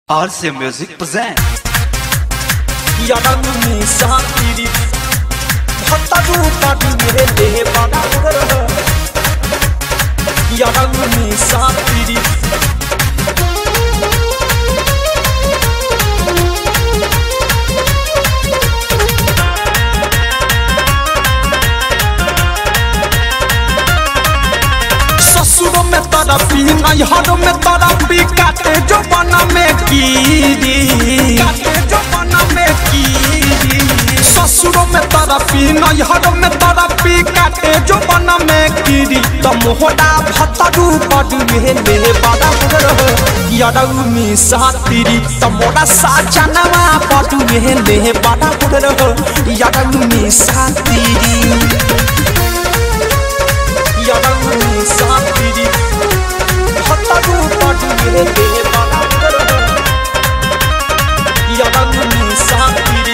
RC Music present. 야당이 사끼리 헛다도 따뜻해 바다를 야당이 사끼리 ससुरों में तरफी नैहरों में तरफी काटे जो बना में कीरी काटे जो बना में कीरी ससुरों में तरफी नैहरों में तरफी काटे जो बना में कीरी तो मोहरा भतरू बडुए ले बड़ा रहो यरऊ मी सातीरी तो मोरा साजनवा बडुए ले बड़ा रहो यरऊ मी सातीरी यारंगनी सापीरी हत्तारू पाटुए दे बाला यारंगनी सापीरी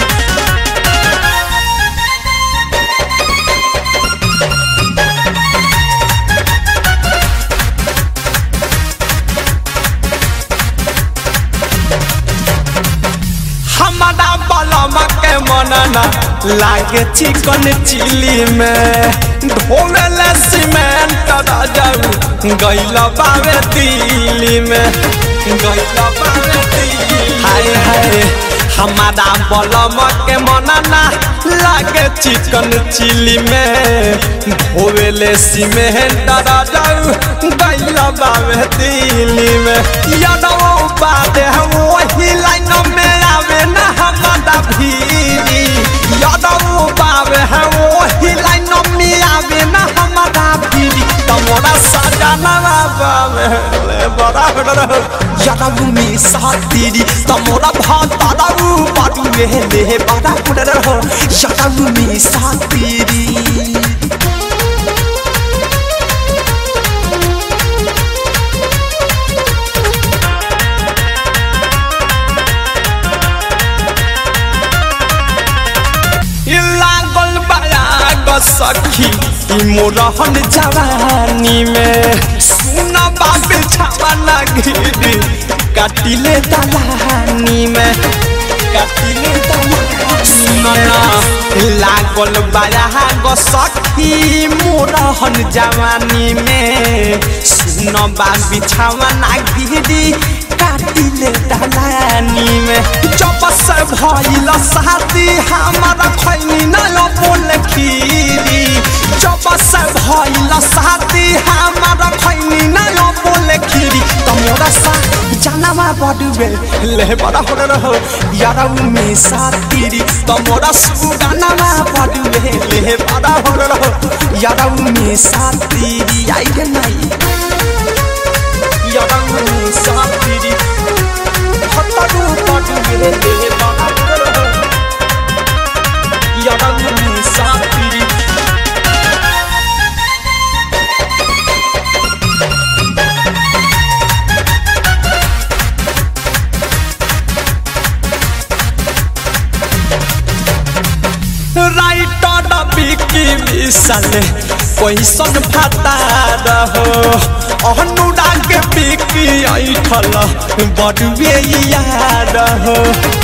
हमारा बलमा के मनना लागे चिकन चिली में ढोले सीमेंट जाऊ गैल बावे दिल्ली में गैल बावे दिल्ली हाय हाय हमारा बलम के मनना लागे चिकन चिली में ढोले सीमेंट जाऊ गैल बावे दिल्ली में यादव बादे वही लाइन में आवे ना हमारा भीरी यादव बावे है वही लाइन में आवे ना हमारा भीरी तमोरा सजाना बावे ले बड़ा बड़ा यादव में सातीरी तमोरा भातारा बाडू में ले बड़ा बड़ा यादव में सातीरी लागल बयाग सखी ई मोरहन जवानी में सुन बाबे छावा गिरी काटिले दलानी में काटिले दलानी लागल बयाग सखी मोरहन जवानी में सुन बाबे छावा गिरी काटिले दलानी में जब से भइल शादी हमारा खैनी न बोल खीरी जब से भइल शादी हमारा खैनी न बोल खीरी तमोरा सा जानवा बडुबे ले बड़ा हो रहो यारा में सातीरी तमोरा सुगानवा बडुबे ले बड़ा हो रहो यारा में सातीरी आई गे नहीं यारा में सातीरी हत्तारू बडुबे ले बड़ा हो रहो यारा में सातीरी राइटर बिकी विशाल कैसन भाता रहो अनुराग बिकी ऐठल बडुए यार हो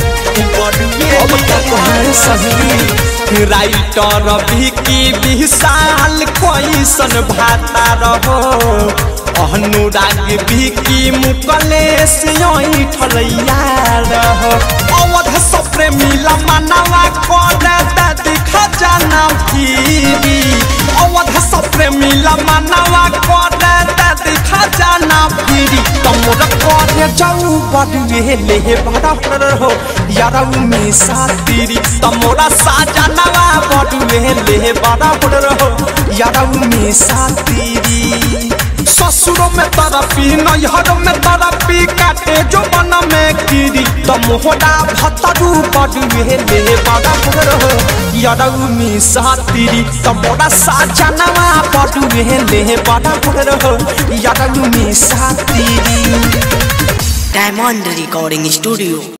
राइटर बिकी विशाल कैसन भाता रहो अनुराग बिकी मुकलेश ऐठल यार हो अवध सप्रे मिला मनवा कर दिखा जाना फिरी अवध सप्रे मिला मनवा कर दिखा जाना फिरी तमोर करे जाऊ बडुए ले बड़ा हो यारा में सातीरी तमोरा साजनवा बडुए ले बड़ा हो यारा में सातीरी ससुरों में तरफी नैहरों में तरफी काटे जो बन में कीरी तो मोहरा भतरू बडुए ले बड़ा हो यारऊ में सातीरी तो मोरा साजनवा बडुए ले बड़ा हो यारऊ में सातीरी Diamond Recording Studio.